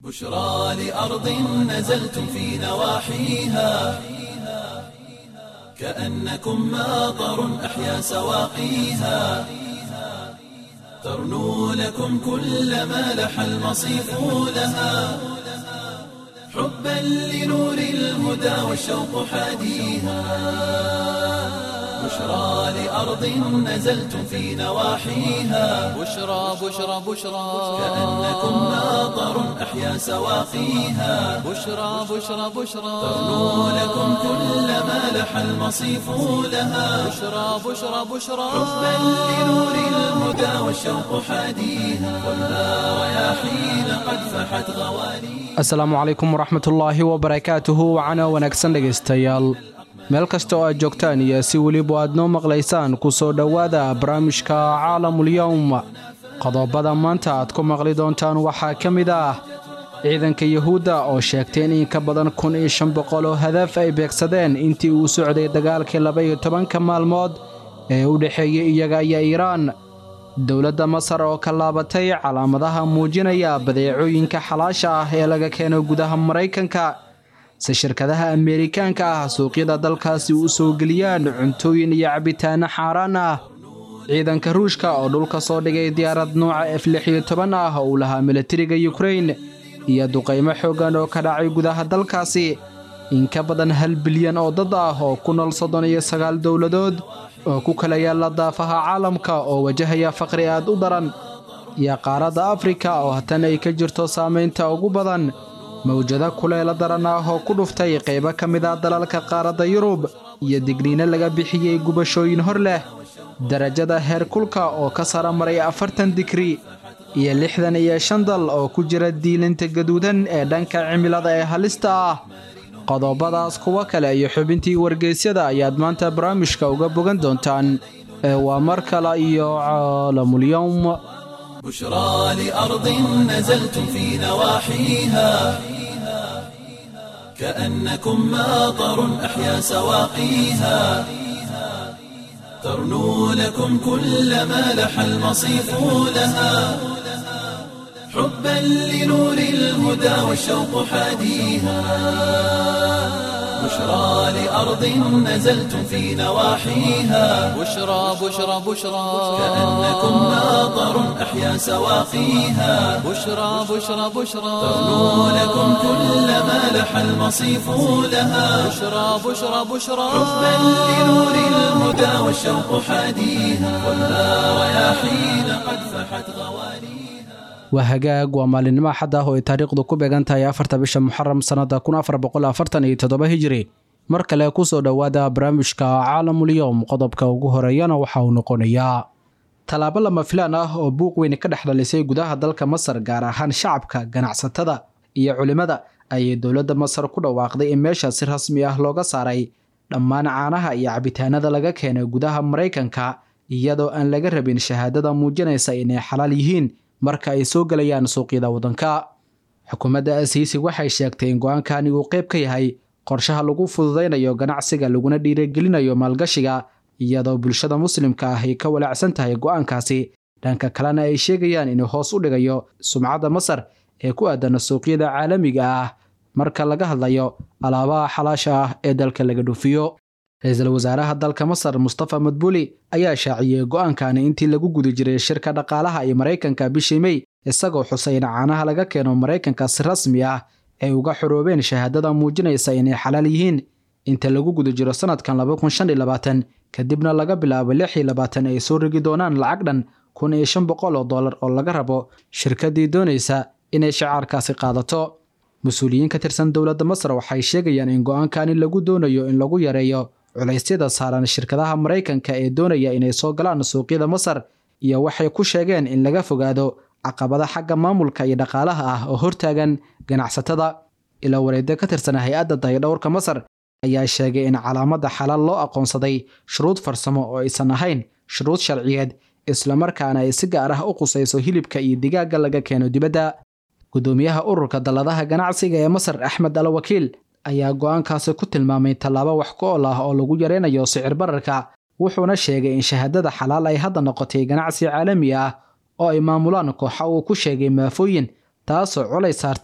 بشرى لأرض نزلتم في نواحيها كأنكم ماطر أحيا سواقيها ترنو لكم كل ما لح المصيف لها حبا لنور الهدى والشوق حاديها بشرى لأرض نزلتم في نواحيها بشرى بشرى بشرى كأنكم ماطر أحيا سواقيها بشرى بشرى بشرى ترنو لكم كل ما لح المصيف لها بشرى بشرى بشرى حبا لنور الهدى والشوق حاديها والنار رياحين قد فحت غواليها asalaamu calaykum waraxmatullaahi wabarakaatuhu wacana wanaagsan dhegaystayaal meel kasta oo aad joogtaan iyo si weliba aad noo maqlaysaan ku soo dhowaada barnaamijka caalamulyowm qodobada maanta aad ku maqli doontaan waxaa ka mid ah ciidanka yuhuudda oo sheegtay in in ka badan kun iyo shan boqol oo hadaf ay beegsadeen intii uu socday dagaalkii laba-iyo tobanka maalmood ee u dhexeeyey iyaga iyo iiraan dowladda masar oo ka laabatay calaamadaha muujinaya badeecooyinka xalaasha ah ee laga keeno gudaha maraykanka si shirkadaha ameerikaanka ah suuqyada dalkaasi u soo geliyaan cuntooyin iyo cabitaano xaaraan ah ciidanka ruushka oo dhulka soo dhigay diyaarad nuuca f lix iyo toban ah oo uu lahaa milatariga yukrain iyo duqaymo xooggan oo ka dhacay gudaha dalkaasi in ka badan hal bilyan oo dad ah oo ku nool soddon iyo sagaal dowladood oo ku kala yaalla daafaha caalamka oo wajahaya faqri aad u daran iyo qaaradda afrika oo hatan ay ka jirto saamaynta ugu badan mawjado kuleelo daran ah oo ku dhuftay qaybo ka mid ah dalalka qaaradda yurub iyo digniino laga bixiyey gubashooyin hor leh darajada heerkulka oo ka sara maray afartan digri iyo lixdan iyo shan dal oo ku jira diilinta gaduudan ee dhanka cimilada ee halista ah qodobadaas kuwo kale iyo xubintii wargeysyada ayaad maanta barnaamijka uga bogan doontaan ee waa mar kale iyo caalamulyowm بشرى لأرض نزلتم في نواحيها كأنكم ماطر أحيا سواقيها ترنو لكم كل ما لح المصيف لها حبا لنور الهدى والشوق حاديها بشرى لأرض نزلتم في نواحيها بشرى بشرى بشرى كأنكم ماطر أحيا سواقيها بشرى بشرى بشرى ترنو لكم كل ما لح المصيف لها بشرى بشرى بشرى حبا لنور الهدى والشوق حاديها والنار رياحين قد فحت غواليها waa hagaag waa maalinimo axad ah oo ay taariikhdu ku beegan tahay afarta bisha muxaram sannada kun afar boqol afartan iyo toddoba hijiri mar kale ku soo dhowaada barnaamijka caalamulyowm qodobka ugu horeeyana waxa uu noqonayaa tallaabo lama filaan ah oo buuq weyn ka dhex dhalisay gudaha dalka masar gaar ahaan shacabka ganacsatada iyo culimmada ayay dowladda masar ku dhawaaqday in meesha si rasmi ah looga saaray dhammaan caanaha iyo cabitaanada laga keenay gudaha maraykanka iyadoo aan laga rabin shahaadada muujinaysa inay xalaal yihiin marka ay soo gelayaan suuqyada waddanka xukuumadda asiisi waxay sheegtay in go-aankani uu qayb ka yahay qorshaha lagu fududaynayo ganacsiga laguna dhiirigelinayo maalgashiga iyadoo bulshada muslimka ah ay ka walaacsan tahay go-aankaasi dhanka kalena ay sheegayaan inuu hoos u dhigayo sumcadda masar ee ku aadan suuqyada caalamiga ah marka laga hadlayo alaabaha xalaasha ah ee dalka laga dhuufiyo ra-iisul wasaaraha dalka masar mustafa madbuli ayaa shaaciyey go-aankani intii lagu guda jiray shirka dhaqaalaha ee maraykanka bishii mey isagoo xusay in caanaha laga keeno maraykanka si rasmi ah ay uga xoroobeen shahaadada muujinaysa inay xalaal yihiin inta lagu guda jiro sanadkan laba kun shan iyo labaatan kadibna laga bilaabo lix iyo labaatan ay soo rigi doonaan lacag dhan kun iyo shan boqol oo dollar oo laga rabo shirkaddii doonaysa inay shacaarkaasi qaadato mas-uuliyiin ka tirsan dowladda masar waxay sheegayaan in go-aankani lagu doonayo in lagu yareeyo culaysyada saaran shirkadaha maraykanka ee doonaya inay soo galaan suuqyada masar iyo waxay ku sheegeen in laga fogaado caqabada xagga maamulka iyo dhaqaalaha ah oo hortaagan ganacsatada ilaa wareedyo ka tirsan hay-adda dayadhowrka masar ayaa sheegay in calaamadda xalaal loo aqoonsaday shuruud farsamo oo aysan ahayn shuruud sharciyeed islamarkaana ay si gaar ah u qusayso hilibka iyo digaagga laga keeno dibadda gudoomiyaha ururka dalladaha ganacsiga ee masar axmed al wakiil ayaa go-aankaasi ku tilmaamay tallaabo wax ku ol ah oo lagu yareynayo sicir bararka wuxuuna sheegay in shahaadada xalaal ay hadda noqotay ganacsi caalami ah oo ay maamulaan kooxa uu ku sheegay maafooyin taasoo colay saarta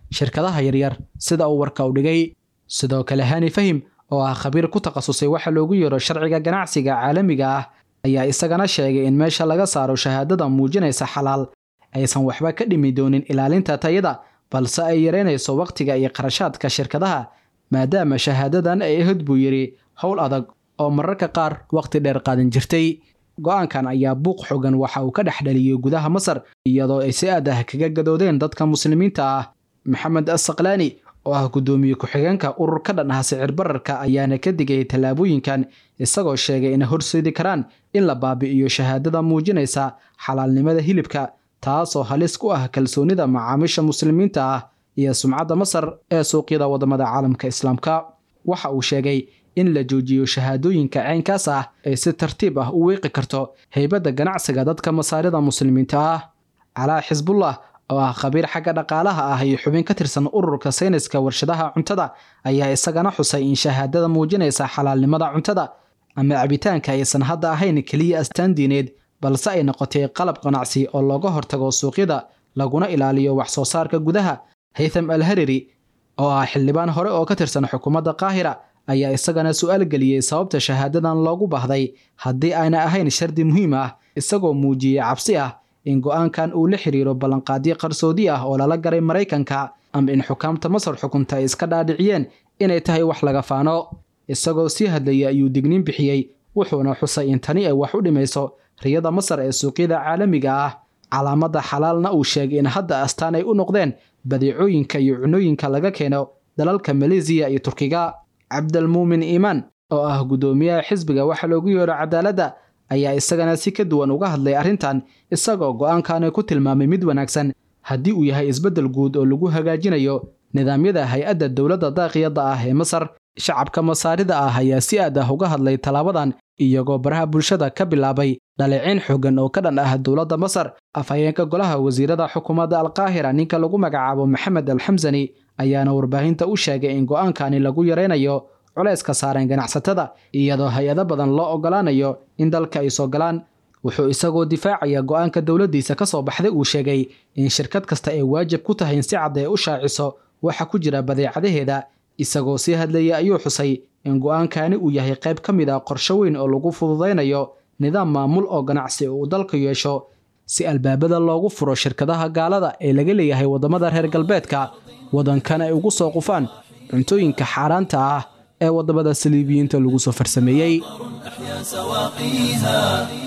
shirkadaha yaryar sida uu warka u dhigay sidoo kale hani fahim oo ah khabiir ku takhasusay waxa loogu yeero sharciga ganacsiga caalamiga ah ayaa isagana sheegay in meesha laga saaro shahaadada muujinaysa xalaal aysan waxba ka dhimi doonin ilaalinta tayada balse ay yareynayso wakhtiga iyo qarashaadka shirkadaha maadaama shahaadadan ay ahad buu yidhi howl adag oo mararka qaar wakhti dheer qaadan jirtay go-aankan ayaa buuq xogan waxa uu ka dhex dhaliyey gudaha masar iyadoo ay si aad ah kaga gadoodeen dadka muslimiinta ah maxamed asaqlaani oo ah guddoomiye ku-xigeenka urur ka dhan ah sicir bararka ayaana ka digay tallaabooyinkan isagoo sheegay inay horseedi karaan in la baabi'iyo shahaadada muujinaysa xalaalnimada hilibka taasoo halis ku ah kalsoonida macaamiisha muslimiinta ah iyo sumcadda masar ee suuqyada waddamada caalamka islaamka waxa uu sheegay in la joojiyo shahaadooyinka caynkaas ah ay si tartiib ah u weeqi karto heybadda ganacsiga dadka masaarida muslimiinta ah calaa xisbullah oo ah khabiir xagga dhaqaalaha ah iyo xubin ka tirsan ururka sayniska warshadaha cuntada ayaa isagana xusay in shahaadada muujinaysa xalaalnimada cuntada ama cabitaanka aysan hadda ahayn keliya astaan diineed balse ay noqotay qalab ganacsi oo looga hortago suuqyada laguna ilaaliyo wax soo saarka gudaha haytham al hariri oo ah xildhibaan hore oo ka tirsan xukuumadda qaahira ayaa isagana su-aal geliyey sababta shahaadadan loogu baahday haddii ayna ahayn shardi muhiim ah isagoo muujiyey cabsi ah in go-aankan uu la xiriiro ballanqaadyo qarsoodi ah oo lala garay maraykanka ama in xukaamta masar xukunta ay iska dhaadhiciyeen inay tahay wax laga faano isagoo sii hadlayay ayuu digniin bixiyey wuxuuna xusay in tani ay wax u dhimayso riyada masar ee suuqyada caalamiga ah calaamadda xalaalna uu sheegay in hadda astaan ay u noqdeen badeecooyinka iyo cunooyinka laga keeno dalalka maleesiya iyo turkiga cabdalmuumin iimaan oo ah guddoomiyaha xisbiga waxa loogu yeero cadaaladda ayaa isagana si ka duwan uga hadlay arrintan isagoo go-aankaani ku tilmaamay mid wanaagsan haddii uu yahay isbeddel guud oo lagu hagaajinayo nidaamyada hay-adda dowladda daaqiyadda ah ee masar shacabka masaarida ah ayaa si aad ah uga hadlay tallaabadan iyagoo baraha bulshada ka bilaabay dhaleeciin xooggan oo ka dhan ah dowladda masar afhayeenka golaha wasiirada xukuumadda alqaahira ninka lagu magacaabo maxamed alxamsani ayaana warbaahinta u sheegay in go-aankani lagu yaraynayo culayska saaran ganacsatada iyadoo hay-ado badan loo ogolaanayo in dalka ay soo galaan wuxuu isagoo difaacaya go-aanka dowladdiisa ka soo baxday uu sheegay in shirkad kasta ay waajib ku tahay in si cad ee u shaaciso waxa ku jira badeecadaheeda isagoo sii hadlayay ayuu xusay in go-aankani uu yahay qayb ka mid ah qorsho weyn oo lagu fududaynayo nidaam maamul oo ganacsi uu dalka yeesho si albaabada loogu furo shirkadaha gaalada ee laga leeyahay waddamada reer galbeedka waddankan ay ugu soo qufaan cuntooyinka xaaraanta ah ee waddamada saliibiyiinta lagu soo farsameeyey أحيا سواقيها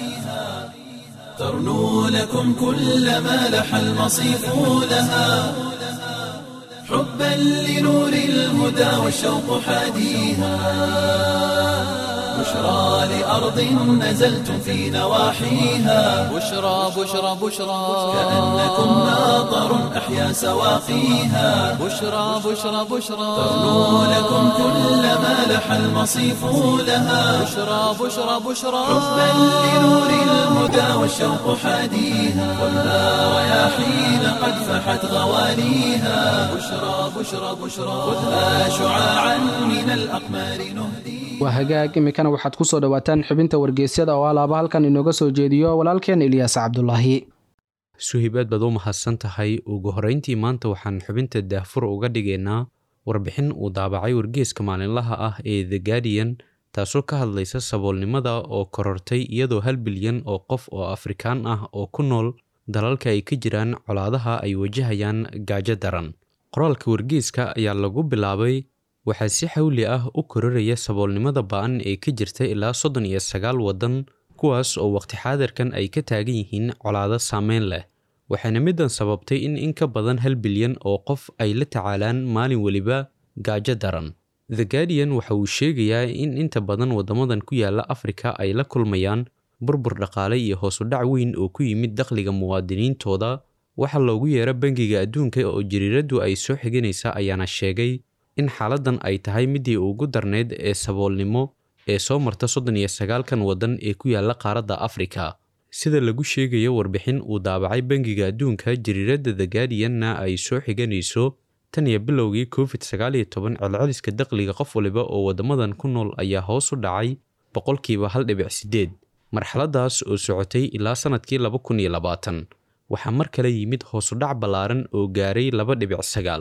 ترنو لكم كل ما لح المصيف لها حبا لنور الهدى والشوق حاديها بشرى لأرض نزلتم في نواحيها بشرى بشرى بشرى كأنكم ناظر أحيا سواقيها بشرى بشرى بشرى ترنو لكم كل ما لح المصيف لها بشرى بشرى بشرى حبا لنور الهدى والشوق حاديها خذها رياحين قد فحت غواليها بشرى بشرى بشرى خذها شعاعا من الأقمار نهديها waa hagaag iminkana waxaad ku soo dhowaataan xubinta wargeysyada oo alaaba halkan inooga soo jeediyo walaalkeen ilyaas cabdulaahi suhibaad baad u mahadsan tahay ugu horrayntii maanta waxaan xubinta daahfur uga dhigaynaa warbixin uu daabacay wargeeska maalinlaha ah ee the guardian taasoo ka hadlaysa saboolnimada oo korortay iyadoo hal bilyan oo qof oo afrikaan ah oo ku nool dalalka ay ka jiraan colaadaha ay wajahayaan gaajo daran qoraalka wargeeska ayaa lagu bilaabay waxaa si xawli ah u kororaya saboolnimada ba'an ee ka jirta ilaa soddon iyo sagaal waddan kuwaas oo waqti xaadirkan ay ka taagan yihiin colaado saameyn leh waxaana middan sababtay in in ka badan hal bilyan oo qof ay la tacaalaan maalin weliba gaajo daran the guardian waxa uu sheegayaa in inta badan waddamadan ku yaala afrika ay la kulmayaan burbur dhaqaale iyo hoosu dhac weyn oo ku yimid dakhliga muwaadiniintooda waxa loogu yeera bangiga adduunka oo jariiraddu ay soo xiganaysa ayaana sheegay in xaaladdan ay tahay midii ugu darneyd ee saboolnimo ee soo marta soddon iyo sagaalkan waddan ee ku yaala qaaradda afrika sida lagu sheegayo warbixin uu daabacay bangiga adduunka jariiradda the guardianna ay soo xiganayso tan iyo bilowgii covid sagaal iyo toban celceliska dakhliga qof waliba oo waddamadan ku nool ayaa hoos u dhacay boqolkiiba hal dhibic siddeed marxaladdaas oo socotay ilaa sannadkii laba kun iyo labaatan waxaa mar kale yimid hoosudhac ballaaran oo gaaray laba dhibic sagaal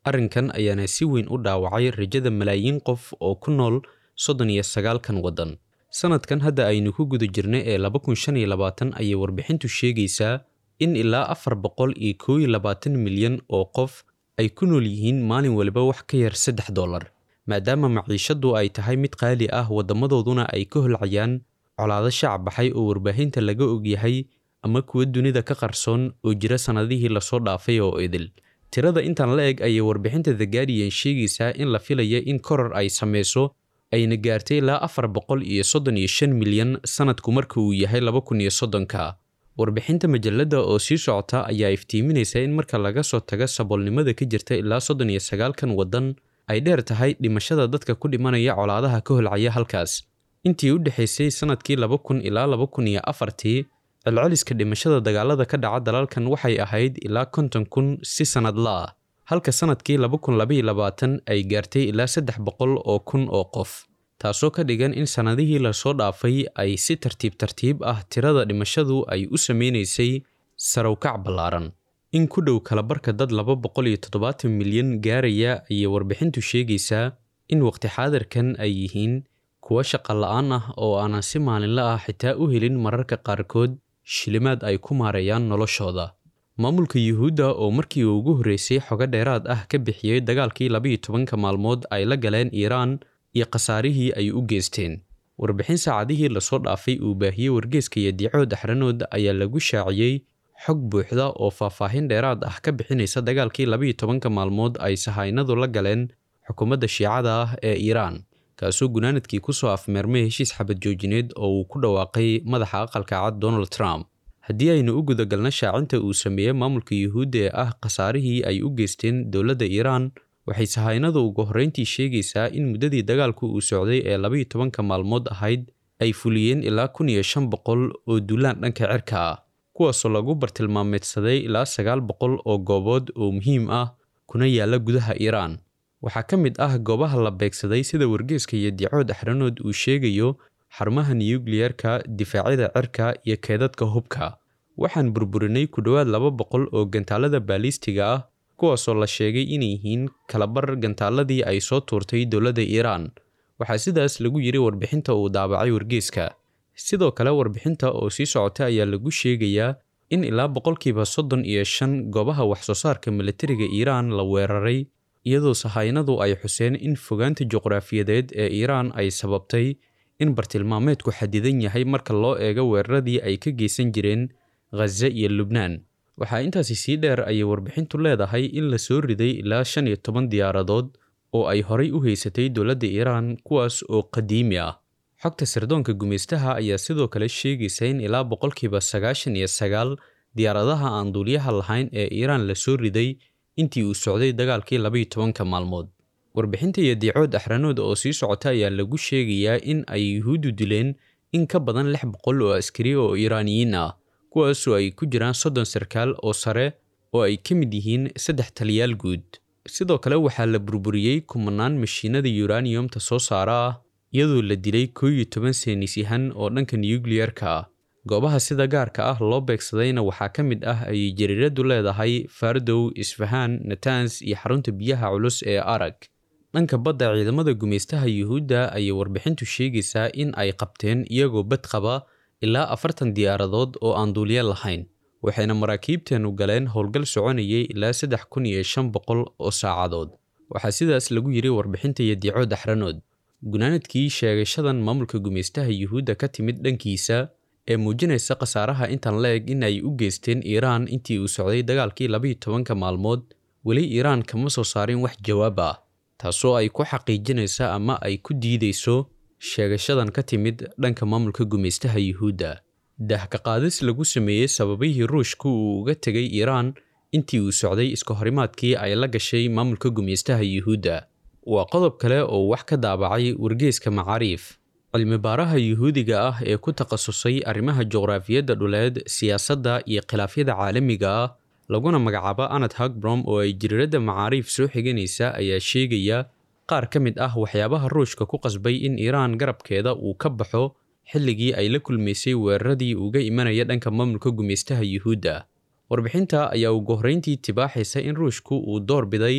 arrinkan ayaana si weyn u dhaawacay rajada malaayiin qof oo ku nool soddon iyo sagaalkan waddan sanadkan hadda aynu ku guda jirnay ee laba kun shan iyo labaatan ayay warbixintu sheegaysaa in ilaa afar boqol iyo koo iyo labaatan milyan oo qof ay ku nool yihiin maalin waliba wax ka yar saddex dollar maadaama maciishaddu ay tahay mid qaali ah waddamadooduna ay ka holcayaan colaado shacab baxay oo warbaahinta laga ogyahay ama kuwa dunida ka qarsoon oo jira sannadihii lasoo dhaafay oo idil tirada intaan la eg ayay warbixinta the guardian sheegaysaa in la filaya in koror ay samayso ayna gaartay ilaa afar boqol iyo soddon iyo shan milyan sanadku marka uu yahay laba kun iyo soddonka warbixinta majalladda oo sii socota ayaa iftiiminaysa in marka laga soo tago saboolnimada ka jirta ilaa soddon iyo sagaalkan waddan ay dheer tahay dhimashada dadka ku dhimanaya colaadaha ka holcaya halkaas intii u dhexaysay sanadkii laba kun ilaa laba kun iyo afartii celceliska dhimashada dagaalada ka dhaca dalalkan waxay ahayd ilaa konton kun si sannadla ah halka sanadkii laba kun labaiyo labaatan ay gaartay ilaa saddex boqol oo kun oo qof taasoo ka dhigan in sannadihii lasoo dhaafay ay si tartiib tartiib ah tirada dhimashadu ay u sameynaysay sarowkac ballaaran in ku dhow kalabarka dad laba boqol iyo toddobaatan milyan gaaraya ayay warbixintu sheegaysaa in waqti xaadirkan ay yihiin kuwa shaqa la'aan ah oo aanan si maalinle ah xitaa u helin mararka qaarkood shilimaad ay ku maareeyaan noloshooda maamulka yuhuudda oo markii uu ugu horreysay xogo dheeraad ah ka bixiyey dagaalkii labaiyo tobanka maalmood ay la galeen iiraan iyo khasaarihii ay u geysteen warbixin saacadihii lasoo dhaafay uu baahiyey wargeeska iyo diicood axranood ayaa lagu shaaciyey xog buuxda oo faahfaahin dheeraad ah ka bixinaysa dagaalkii labaiyo tobanka maalmood ay sahaynadu la galeen xukuumadda shiicada ah ee iiraan kaasoo gunaanadkii ku soo afmeermay heshiis xabad joojineed oo uu ku dhawaaqay madaxa aqalka cad donald trump haddii aynu u gudagalno shaacinta uu sameeyey maamulka yuhuudda ee ah khasaarihii ay u geysteen dowladda iiraan waxay sahaynadu ugu horreyntii sheegaysaa in muddadii dagaalku uu socday ee labaiyo tobanka maalmood ahayd ay fuliyeen ilaa kun iyo shan boqol oo duulaan dhanka cirka ah kuwaasoo lagu bartilmaameedsaday ilaa sagaal boqol oo goobood oo muhiim ah kuna yaalla gudaha iiraan waxaa ka mid ah goobaha la beegsaday sida wargeeska iyo diicood axranood uu sheegayo xarumaha nuyukliyerka difaacyada cirka iyo keedadka hubka waxaan burburinay ku dhowaad laba boqol oo gantaalada baalistiga ah kuwaasoo la sheegay inay yihiin kalabar gantaaladii ay soo tuurtay dowladda iiraan waxaa sidaas lagu yiri warbixinta uu daabacay wargeeska sidoo kale warbixinta oo sii socota ayaa lagu sheegayaa in ilaa boqolkiiba soddon iyo shan goobaha waxsoo saarka militariga iiraan la weeraray iyadoo sahaynadu ay xuseen in fogaanta juqraafiyadeed ee iiraan ay sababtay in bartilmaameedku xadidan yahay marka loo eego weeraradii ay ka geysan jireen khaza iyo lubnaan waxaa intaasi sii dheer ayay warbixintu leedahay in la soo riday ilaa shan iyo toban diyaaradood oo ay horay u haysatay dowladda iiraan kuwaas oo qadiimi ah xogta sirdoonka gumaystaha ayaa sidoo kale sheegaysa in ilaa boqolkiiba sagaashan iyo sagaal diyaaradaha aan duuliyaha lahayn ee iiraan la soo riday intii uu socday dagaalkii labaiyo tobanka maalmood warbixinta iyo diicood axranood oo sii socota ayaa lagu sheegayaa in ay yuhuuddu dileen in ka badan lix boqol oo askari oo iiraaniyiin ah kuwaasoo ay ku jiraan soddon sarkaal oo sare oo ay ka mid yihiin saddex taliyaal guud sidoo kale waxaa la burburiyey kumanaan mashiinada yuraniyumta soo saara ah iyadoo la dilay koo iyo toban seenisyahan oo dhanka nuyukliyerka ah goobaha sida gaarka ah loo beegsadayna waxaa ka mid ah ayay jariiradu leedahay fardow isfahaan natans iyo xarunta biyaha culus ee arag dhanka badda ciidamada gumaystaha yuhuudda ayay warbixintu sheegaysaa in ay qabteen iyagoo bad qaba ilaa afartan diyaaradood oo aan duulyo lahayn waxayna maraakiibteenu galeen howlgal soconayay ilaa saddex kun iyo shan boqol oo saacadood waxaa sidaas lagu yiri warbixinta iyo diicood axranood gunaanadkii sheegashadan maamulka gumaystaha yuhuudda ka timid dhankiisa ee muujinaysa khasaaraha intan la eg in ay u geysteen iiraan intii uu socday dagaalkii labaiyo tobanka maalmood weli iiraan kama soo saarin wax jawaab ah taasoo ay ku xaqiijinaysa ama ay ku diidayso sheegashadan ka timid dhanka maamulka gumaystaha yuhuudda dahka qaadis lagu sameeyey sababihii ruushku uu uga tegay iiraan intii uu socday iska horimaadkii ay la gashay maamulka gumaystaha yuhuudda waa qodob kale oo wax ka daabacay wargeeska macaariif cilmibaaraha yuhuudiga ah ee ku takhasusay arrimaha juqraafiyadda dhuleed siyaasadda iyo khilaafyada caalamiga ah laguna magacaabo anad hagbrom oo ay jiriiradda macaariif soo xiganaysa ayaa sheegaya qaar ka mid ah waxyaabaha ruushka ku qasbay in iiraan garabkeeda uu ka baxo xilligii ay la kulmaysay weeraradii uga imanaya dhanka maamulka gumaystaha yuhuudda warbixinta ayaa ugu horreyntii tibaaxaysa in ruushku uu door biday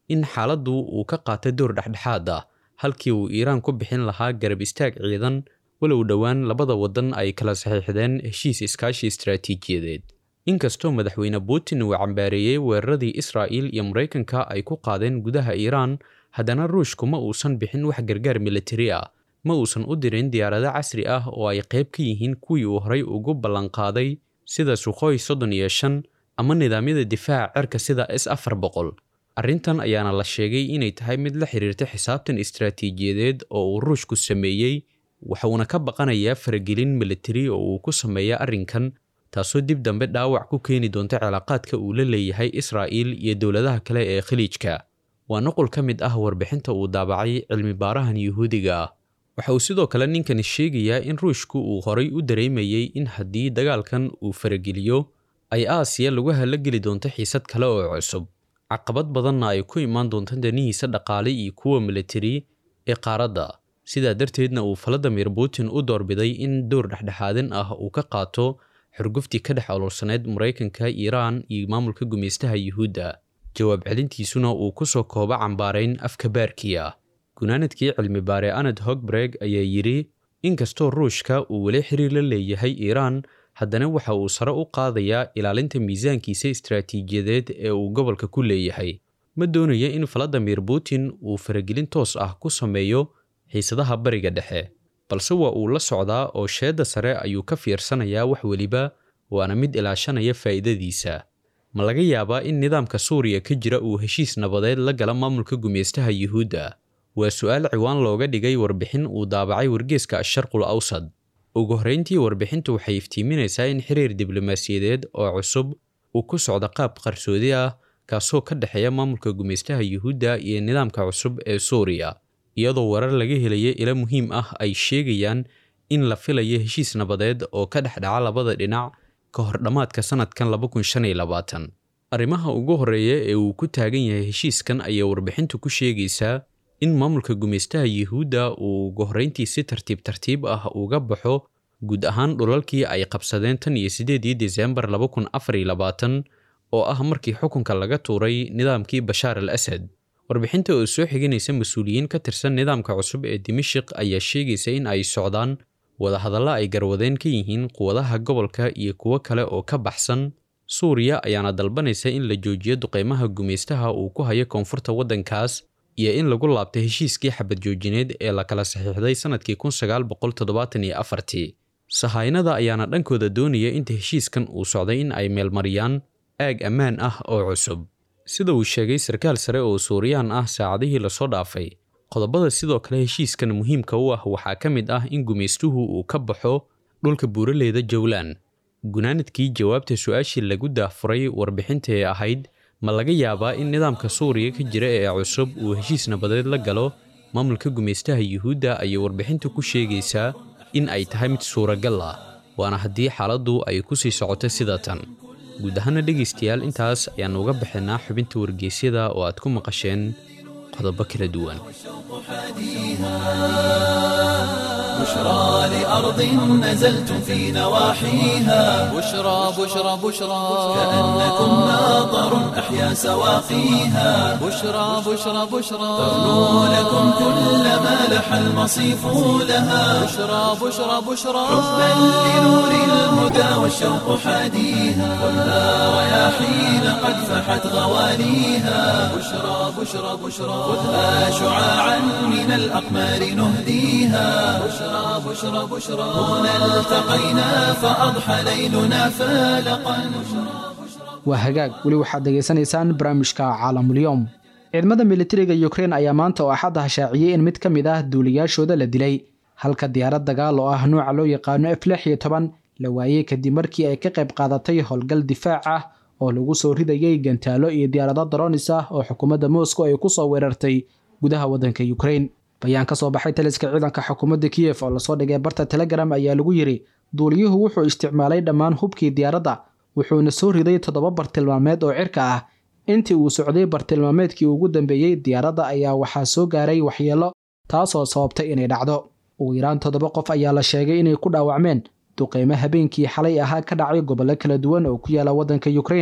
in xaaladdu uu ka qaata door dhexdhexaad ah halkii uu iiraan ku bixin lahaa garab istaag ciidan walow dhowaan labada waddan ay kala saxiixdeen heshiis iskaashi istaraatiijiyadeed inkastoo madaxweyne putin uu cambaareeyey weeraradii israa'iil iyo maraykanka ay ku qaadeen gudaha iiraan haddana ruushku ma uusan bixin wax gargaar militari ah ma uusan u dirin diyaarado casri ah oo ay qayb ka yihiin kuwii uu horay ugu ballanqaaday sida sukhoy soddon iyo shan ama nidaamyada difaaca cerka sida s afar boqol arrintan ayaana la sheegay inay tahay mid la xiriirta xisaabtan istaraatiijiyadeed oo uu ruushku sameeyey waxuuna ka baqanayaa faragelin militari oo uu ku sameeya arrinkan taasoo dib dambe dhaawac ku keeni doonta cilaaqaadka uu la leeyahay israa'iil iyo dowladaha kale ee khaliijka waa nuqul ka mid ah warbixinta uu daabacay cilmi baarahan yuhuudiga ah waxa uu sidoo kale ninkani sheegayaa in ruushku uu horay u dareemayey in haddii dagaalkan uu farageliyo ay aasiya lagu halageli doonto xiisad kale oo cusub caqabad badanna ay ku imaan doonto danihiisa dhaqaale iyo kuwa militari ee qaaradda sidaa darteedna uu valadimir putin u doorbiday in door dhexdhexaadin ah uu ka qaato xurguftii ka dhex ololsaneyd maraykanka iiraan iyo maamulka gumaystaha yuhuudda jawaab celintiisuna uu ku soo koobo cambaarayn afka baarkii ah gunaanadkii cilmi baare anad hogbreg ayaa yidhi inkastoo ruushka uu weli xiriir la leeyahay iiraan haddana waxa uu sare u qaadayaa ilaalinta miisaankiisa istaraatiijiyadeed ee uu gobolka ku leeyahay ma doonaya in valadimir putin uu faragelin toos ah ku sameeyo xiisadaha bariga dhexe balse waa uu la socdaa oo sheedda sare ayuu ka fiirsanayaa wax weliba waana mid ilaashanaya faa'iidadiisa ma laga yaabaa in nidaamka suuriya ka jira uu heshiis nabadeed la gala maamulka gumaystaha yuhuudda waa su'aal ciwaan looga dhigay warbixin uu daabacay wargeeska asharqul awsad ugu horrayntii warbixintu waxay iftiiminaysaa in xiriir diblomaasiyadeed oo cusub uu ku socdo qaab qarsoodi ah kaasoo ka dhexeeya maamulka gumaystaha yuhuudda iyo nidaamka cusub ee suuriya iyadoo warar laga helaya ilo muhiim ah ay sheegayaan in la filayo heshiis nabadeed oo ka dhex dhaca labada dhinac ka hor dhammaadka sannadkan arrimaha ugu horreeya ee uu ku taagan yahay heshiiskan ayaa warbixintu ku sheegaysaa in maamulka gumaystaha yuhuudda uu ugu horrayntii si tartiib tartiib ah uga baxo guud ahaan dhulalkii ay qabsadeen tan iyo siddeedii desembar oo ah markii xukunka laga tuuray nidaamkii bashaar al asad warbixinta oo soo xiganaysa mas-uuliyiin ka tirsan nidaamka cusub ee dimashik ayaa sheegaysa in ay socdaan wadahadalla ay garwadeen ka yihiin quwadaha gobolka iyo kuwo kale oo ka baxsan suuriya ayaana dalbanaysa in la joojiyo duqeymaha gumaystaha uu ku hayo koonfurta waddankaas iyo in lagu laabto heshiiskii xabad joojineed ee la kala saxiixday sannadkii sahaynada ayaana dhankooda doonaya inta heshiiskan uu socday in ay meelmariyaan aag ammaan ah oo cusub sida uu sheegay sarkaal sare oo suuriyaan ah saacadihii lasoo dhaafay qodobada sidoo kale heshiiskan muhiimka u ah waxaa ka mid ah in gumaystuhu uu ka baxo dhulka buuraleyda jowlan gunaanadkii jawaabta su-aashii lagu daahfuray warbixinta ee ahayd ma laga yaabaa in nidaamka suuriya ka jira ee cusub uu heshiis nabadeed la galo maamulka gumaystaha yuhuudda ayay warbixintu ku sheegaysaa in ay tahay mid suuragal ah waana haddii xaaladdu ay ku sii socoto sida tan guud ahaana dhegaystayaal intaas ayaannu uga baxaynaa xubinta wargeysyada oo aad ku maqasheen qodobo kala duwan بشرى لأرض نزلتم في نواحيها بشرى بشرى بشرى كأنكم ناظر أحيا سواقيها بشرى بشرى بشرى تغنو لكم كل ما لح المصيف لها بشرى بشرى بشرى حبا لنور الهدى والشوق حاديها خذها رياحين قد فحت غواليها بشرى بشرى بشرى خذها شعاعا من الأقمار نهديها بشرى بشرى بشرى هنا التقينا فأضحى ليلنا فالقا waa hagaag weli waxaad degaysanaysaan barnaamijka caalamulyoom ciidamada militariga ukrein ayaa maanta oo axad ah shaaciyey in mid ka mid ah duuliyaashooda la dilay halka diyaarad dagaal oo ah nuuca loo yaqaano f lix iyo toban la waayey kadib markii ay ka qayb qaadatay howlgal difaac ah oo lagu soo ridayay gantaalo iyo diyaarado daronis ah oo xukuumadda moscow ay ku soo weerartay gudaha waddanka ukrein bayaan ka soo baxay taliska ciidanka xukuumadda kiyef oo lasoo dhigay barta telegram ayaa lagu yidhi duuliyuhu wuxuu isticmaalay dhammaan hubkii diyaaradda wuxuuna soo riday toddoba bartilmaameed oo cirka ah intii uu socday bartilmaameedkii ugu dambeeyey diyaaradda ayaa waxaa soo gaaray waxyeelo taasoo sababtay inay dhacdo ugu yaraan toddoba qof ayaa la sheegay inay ku dhaawacmeen duqeymo habeenkii xalay ahaa ka dhacay gobollo kala duwan oo ku yaala waddanka ukrein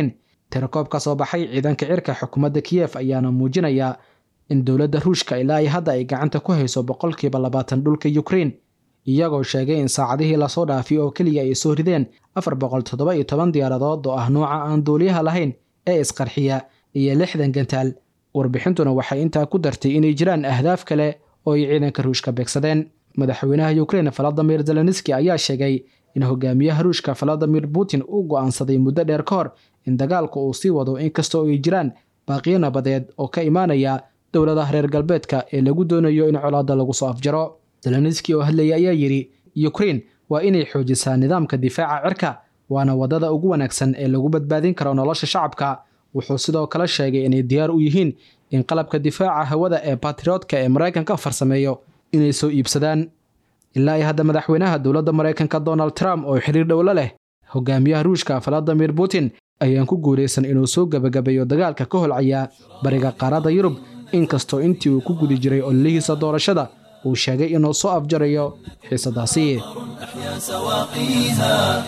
tirakoob ka soo baxay ciidanka cirka xukuumadda kiyef ayaana muujinaya in dowladda ruushka ilaa ay hadda ay gacanta ku hayso boqolkiiba labaatan dhulka ukrein iyagoo sheegay in saacadihii lasoo dhaafiy oo keliya ay soo rideen afar boqol toddoba iyo toban diyaaradood oo ah nuuca aan duuliyaha lahayn ee isqarxiya iyo lixdan gantaal warbixintuna waxay intaa ku dartay inay jiraan ahdaaf kale oo ay ciidanka ruushka beegsadeen madaxweynaha ukrein valadimir zelenski ayaa sheegay in hogaamiyaha ruushka valadimir putin uu go'aansaday muddo dheer ka hor in dagaalku uu sii wado inkastoo ay jiraan baaqiyo nabadeed oo ka imaanaya dowladaha reer galbeedka ee lagu doonayo in colaadda lagu soo afjaro zelenski oo hadlaya ayaa yidhi ukrein waa inay xoojisaa nidaamka difaaca cirka waana waddada ugu wanaagsan ee lagu badbaadin karo nolosha shacabka wuxuu sidoo kale sheegay inay diyaar u yihiin in qalabka difaaca hawada ee batriotka ee maraykanka farsameeyo inay soo iibsadaan ilaa ay hadda madaxweynaha dowladda maraykanka donald trump oo xiriir dhowlo leh hogaamiyaha ruushka valadimir putin ayaan ku guulaysan inuu soo gebagabeeyo dagaalka ka holcaya bariga qaaradda yurub inkastoo intii uu ku gudi jiray ololihiisa doorashada uu sheegay inuu soo afjarayo xiisadaasi أحيا سواقيها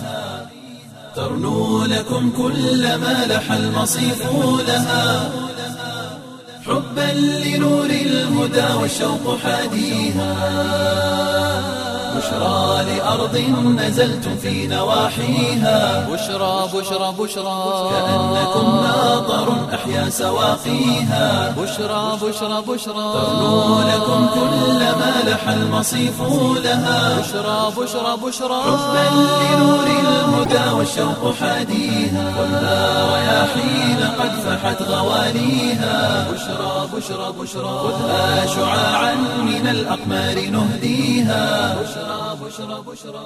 ترنو لكم كل ما لح المصيف لها حبا لنور الهدى والشوق حاديها بشرى لأرض نزلتم في نواحيها بشرى بشرى بشرى كأنكم ناظر أحيا سواقيها بشرى بشرى بشرى ترنو لكم كل ما لح المصيف لها بشرى بشرى بشرى حبا لنور الهدى والشوق حاديها خذها رياحين قد فحت غواليها بشرى بشرى بشرى خذها شعاعا من الأقمار نهديها بشرى بشرى بشرى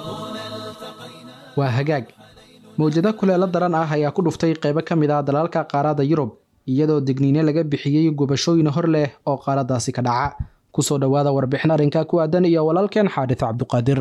waa hagaag mawjado kuleelo daran ah ayaa ku dhuftay qaybo ka mid ah dalalka qaaradda yurub iyadoo digniine laga bixiyey gubashooyin hor leh oo qaaraddaasi ka dhaca kusoo dhowaada warbixin arrinka ku aadan iyo walaalkeen xaadis cabduqaadir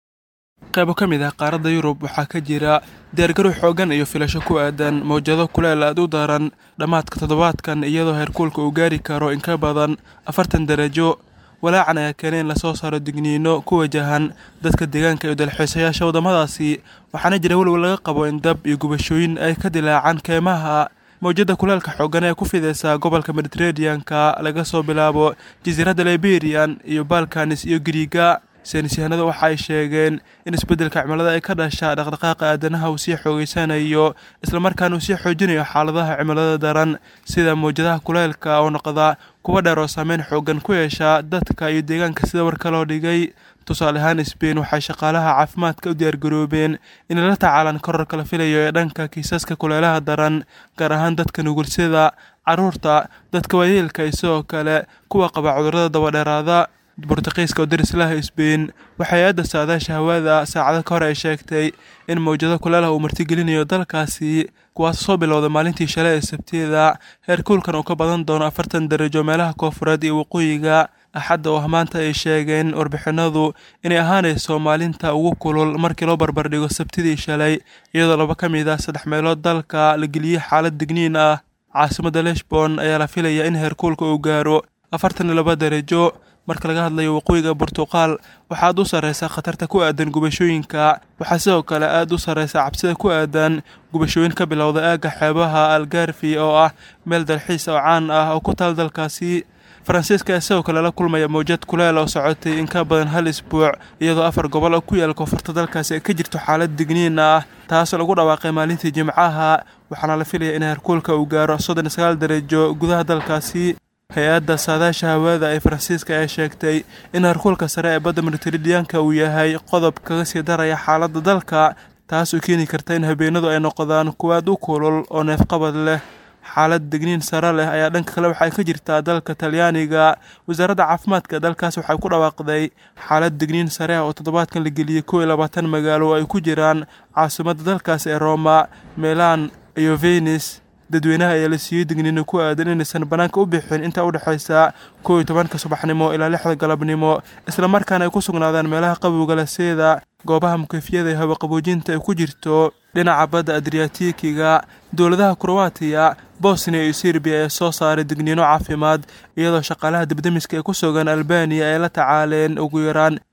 qaybo ka mid ah qaaradda yurub waxaa ka jira diyaargarow xooggan iyo filasho ku aadan mawjado kuleel aad u daran dhammaadka toddobaadkan iyadoo heerkuulka uu gaari karo in ka badan afartan darajo walaacan ayaa keenay in lasoo saaro digniino ku wajahan dadka deegaanka iyo dalxiisayaasha waddamadaasi waxaana jira welwel laga qabo in dab iyo gubashooyin ay ka dilaacaan keemaha mawjadda kuleelka xooggan ee ku fidaysa gobolka mediteraneanka laga soo bilaabo jasiiradda liberian iyo balkanis iyo giriiga saynisyahanadu waxa ay sheegeen in isbeddelka cimilada ay ka dhasha dhaqdhaqaaqa aadanaha uu sii xoogeysanayo islamarkaana uu sii xoojinayo xaaladaha cimilada daran sida mawjadaha kuleelka oo noqda kuwa dheer oo saameyn xooggan ku yeesha dadka iyo deegaanka sida warka loo dhigay tusaale ahaan sbain waxay shaqaalaha caafimaadka u diyaargaroobeen inay la tacaalaan korarka la filayo ee dhanka kiisaska kuleelaha daran gaar ahaan dadka nugulsida caruurta dadka waayeelka iyo sidoo kale kuwa qaba cudurrada dabadheeraada bortuqiiska oo darislaha sbain waxay aadda saadaasha hawada saacado ka hor ay sheegtay in mawjado kuleelaha uu martigelinayo dalkaasi kuwaas soo bilowda maalintii shalay ee sabtiyada heerkuulkan uu ka badan doono afartan darajo meelaha koofureed iyo waqooyiga axadda oo maanta ay sheegeen warbixinadu inay ahaanayso maalinta ugu kulul markii loo barbardhigo sabtidii shalay iyadoo laba ka mid ah saddex meelood dalka la geliyey xaalad digniin ah caasimadda leshbon ayaa la filaya in heerkuulka uu gaaro afartan iyo laba darajo marka laga hadlayo waqooyiga burtuqaal waxaa aad u sarreysa khatarta ku aadan gubashooyinka waxaa sidoo kale aad u sarreysa cabsida ku aadan gubashooyin ka bilowda aagga xeebaha algarfi oo ah meel dalxiis oo caan ah oo ku taal dalkaasi faransiiska ayaa sidoo kale la kulmaya mawjad kuleel oo socotay in ka badan hal isbuuc iyadoo afar gobol oo ku yaal koonfurta dalkaasi ay ka jirto xaalad digniin ah taas lagu dhawaaqay maalintii jimcaha waxaana la filaya in heerkuulka uu gaaro soddon iyo sagaal darajo gudaha dalkaasi hay-adda saadaasha hawada ee faransiiska ayaa sheegtay in heerkuulka sare ee badda mediteraneanka uu yahay qodob kaga sii daraya xaaladda dalka taas oo keeni karta in habeenadu ay noqdaan kuwa aad u kulul oo neefqabad leh xaalad degniin sare leh ayaa dhanka kale waxay ka jirtaa dalka talyaaniga wasaaradda caafimaadka dalkaas waxay ku dhawaaqday xaalad degniin sare ah oo toddobaadkan la geliyey kow iyo labaatan magaalo oo ay ku jiraan caasimadda dalkaas ee roma milan iyo venis dadweynaha ayaa la siiyey digniino ku aadan inaysan bannaanka u bixin inta u dhexaysa kow iyo tobanka subaxnimo ilaa lixda galabnimo islamarkaana ay ku sugnaadaan meelaha qabowga laseeda goobaha mukeyfiyada ee hawaqaboojinta ay ku jirto dhinaca badda adriatikiga dowladaha kroatiya bosnia iyo serbiya ee soo saaray digniino caafimaad iyadoo shaqaalaha dibdemiska ee ku sugan albaniya ay la tacaaleen ugu yaraan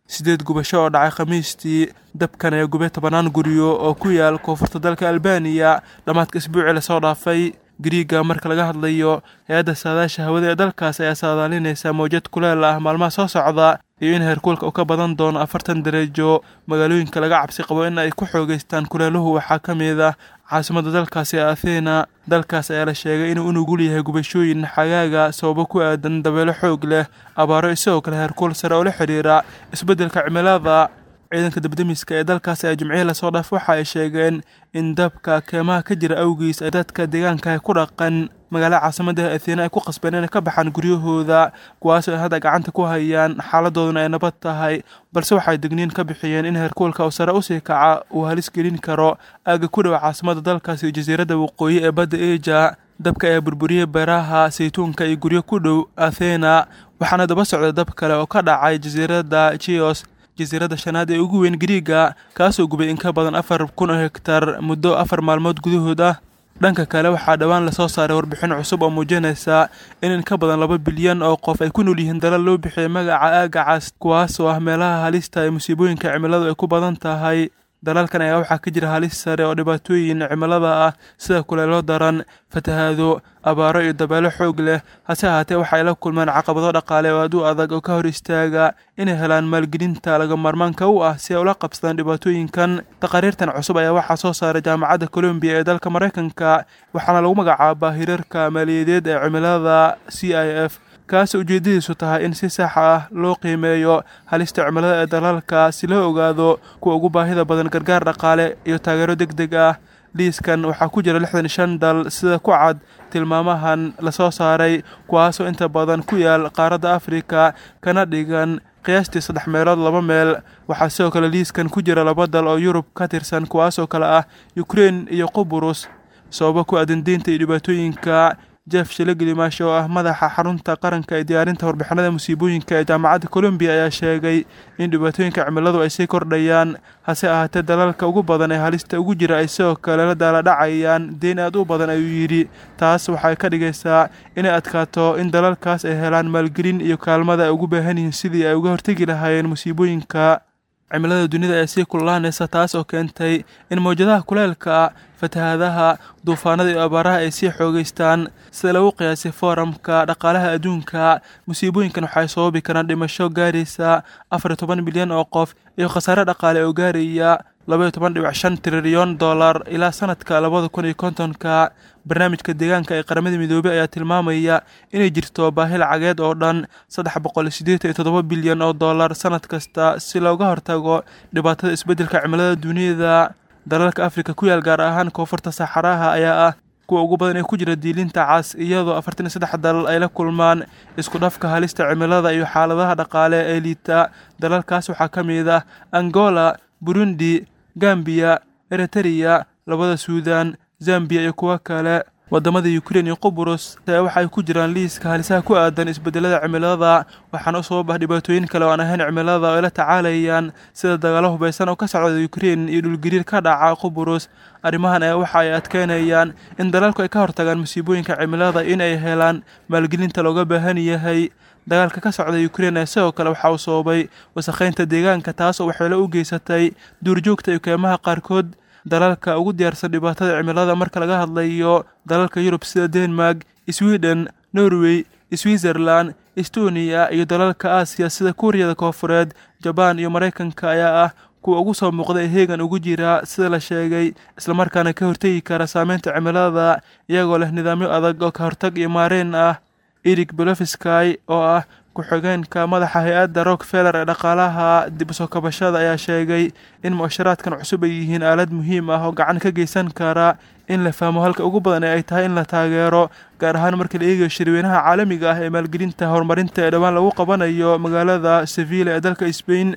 sideed gubasho oo dhacay khamiistii dabkan ayaa gubay tobanaan guryo oo ku yaal koonfurta dalka albaniya dhammaadka isbuucii lasoo dhaafay gariiga marka laga hadlayo hay-adda saadaasha hawada ee dalkaas ayaa saadaalinaysa mawjad kuleel ah maalmaha soo socda iyo in heerkuulka uu ka badan doono afartan dareejo magaalooyinka laga cabsi qabo in ay ku xoogeystaan kuleeluhu waxaa ka mid ah caasimadda dalkaasi ee athena dalkaas ayaa la sheegay inuu u nugul yahay gubashooyin xagaaga sababo ku aadan dabeelo xoog leh abaaro isagoo kale heerkuul sare oo la xidhiira isbeddelka cimilada ciidanka dabdemiska ee dalkaas ee jimcihii lasoo dhaaf waxa ay sheegeen in dabka keemaha ka jira awgiis ay dadka deegaanka ku dhaqan magaalada caasimadda athena ay ku qasbeen inay ka baxaan guryahooda kuwaasoo ay hadda gacanta ku hayaan xaaladooduna ay nabad tahay balse waxay digniin ka bixiyeen in heerkuulka uu sare usii kaca uu halis gelin karo aagga ku dhow caasimadda dalkaas iyo jasiiradda waqooyi ee badda eja dabka ayaa burburiyey beeraha saytuunka iyo guryo ku dhow athena waxaana daba socda dab kale oo ka dhacay jasiiradda chios jasiiradda shanaad ee ugu weyn gariiga kaasoo gubay in ka badan afar kun oo hektar muddo afar maalmood gudahood ah dhanka kale waxaa dhowaan lasoo saaray warbixin cusub oo muujinaysa in in ka badan laba bilyan oo qof ay ku nool yihiin dalal loo bixiyay magaca aagacaas kuwaasoo ah meelaha halista ee musiibooyinka cimiladu ay ku badan tahay dalalkan ayaa waxaa ka jira halis sare oo dhibaatooyin cimilada ah sida kuleelo daran fatahaado abaaro iyo dabeelo xoog leh hase ahaatee waxay la kulmaan caqabado dhaqaale oo aad u adag oo ka hor istaaga inay helaan maalgelinta laga maarmaanka u ah si ay ula qabsadaan dhibaatooyinkan taqariirtan cusub ayaa waxaa soo saaray jaamacadda colombiya ee dalka maraykanka waxaana lagu magacaabaa hirarka maaliyadeed ee cimilada c i f kaas ujeedadiisu tahay in si sax ah loo qiimeeyo halista cimilada ee dalalka si loo ogaado kuwa ugu baahida badan gargaar dhaqaale iyo taageero deg deg ah liiskan waxaa ku jira lixdan shan dal sida ku cad tilmaamahan lasoo saaray kuwaasoo inta badan ku yaal qaaradda afrika kana dhigan qiyaastii saddex meelood laba meel waxaa sidoo kale liiskan ku jira laba dal oo yurub ka tirsan kuwaasoo kale ah ukrein iyo quburus sababo ku aadan deynta iyo dhibaatooyinka jeff shilagelimash oo ah madaxa xarunta qaranka ee diyaarinta warbixinada musiibooyinka ee jaamacadda colombiya ayaa sheegay in dhibaatooyinka cimiladu ay sii kordhayaan hase ahaatee dalalka ugu badan ee halista ugu jira ay sidoo kale la daaladhacayaan deyn aad u badan ayuu yidhi taas waxay ka dhigaysaa inay adkaato in dalalkaas ay helaan maalgelin iyo kaalmada ay ugu baahan yihiin sidii ay uga hortegi lahaayeen musiibooyinka cimilada dunida ee sii kululaanaysa taas oo keentay in mawjadaha kuleelka fatahaadaha duufaanada iyo abaaraha ay sii xoogeystaan sida lagu qiyaasay fooramka dhaqaalaha adduunka musiibooyinkan waxay sababi karaan dhimasho gaaraysa afar iyo toban milyan oo qof iyo khasaare dhaqaale oo gaaraya labaiyo toban dhibic shan trilyan dollar ilaa sanadka labada kun iyo kontonka barnaamijka deegaanka ee qaramada midoobey ayaa tilmaamaya inay jirto baahi lacageed oo dhan saddex boqol siddeetan iyo toddoba bilyan oo dollar sanad kasta si looga hortago dhibaatada isbeddelka cimilada duniyada dalalka afrika ku yaal gaar ahaan koonfurta saxaraha ayaa ah kuwa ugu badan ee ku jira diilinta cas iyadoo afartan iyo saddex dalal ay la kulmaan isku dhafka halista cimilada iyo xaaladaha dhaqaale ee liita dalalkaas waxaa ka mid ah angola burundi gambiya eritreya labada suudan zambiya iyo kuwo kale wadamada ukrein iyo qubrus waxay ku jiraan liiska halisaha ku aadan isbedelada cimilada waxaana u sabab ah dhibaatooyin kale oo aan ahayn cimilada oo ay la tacaalayaan sida dagaalo hubaysan oo ka socda ukrein iyo dhulgariir ka dhaca qubrus arrimahan ayaa waxa ay adkeynayaan in dalalku ay ka hortagaan musiibooyinka cimilada in ay helaan maalgelinta looga baahan yahay dagaalka ka socda ukrein ee sidoo kale waxa uu sababay wasakheynta deegaanka taas oo waxyeelo u geysatay duurjoogta iyo keemaha qaarkood dalalka ugu diyaarsan dhibaatada cimilada marka laga hadlayo dalalka yurub sida denmark sweden norway switzerland estoniya iyo dalalka aasiya sida kuuriyada koofureed jabaan iyo maraykanka ayaa ah kuwa ugu soo muuqda ee heegan ugu jira sida la sheegay islamarkaana ka hortegi kara saameynta cimilada iyagoo leh nidaamyo adag oo ka hortag iyo maareen ah erik belofsky oo ah ku-xigeenka madaxa hay-adda rockfeller ee dhaqaalaha dib usoo kabashada ayaa sheegay in mu'asharaadkan cusub ay yihiin aalad muhiim ah oo gacan ka geysan kara in la fahmo halka ugu badan ee ay tahay in la taageero gaar ahaan marka la eegayo shirweynaha caalamiga ah ee maalgelinta horumarinta ee dhowaan lagu qabanayo magaalada sevilla ee dalka sbain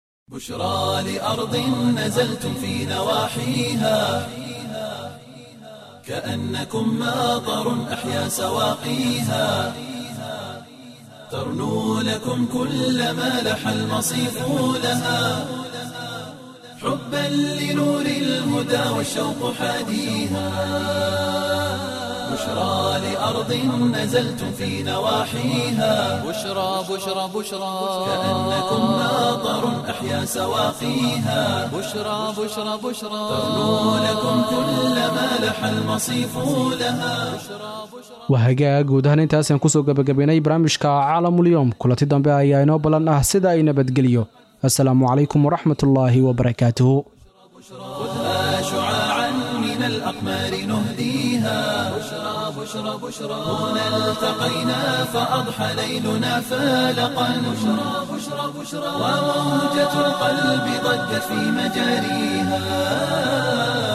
بشرى لأرض نزلتم في نواحيها كأنكم ماطر أحيا سواقيها ترنو لكم كل ما لح المصيف لها حبا لنور الهدى والشوق حاديها بشرى بشرى لأرض نزلتم في نواحيها بشرى بشرى بشرى كأنكم ناظر أحيا سواقيها بشرى بشرى بشرى ترنو لكم كل ما لح المصيف لها waa hagaag guud ahaan intaasaan kusoo gebagabaynay barnaamijka caalamulyoom kulanti dambe ayaa inoo ballan ah sida ay nabadgeliyo assalaamu calaykum waraxmatullaahi wabarakaatuhu خذها شعاعا من الأقمار نهديها بشرى بشرى بشرى هنا التقينا فأضحى ليلنا فالقا بشرى بشرى بشرى وموجة القلب ضجت في مجاريها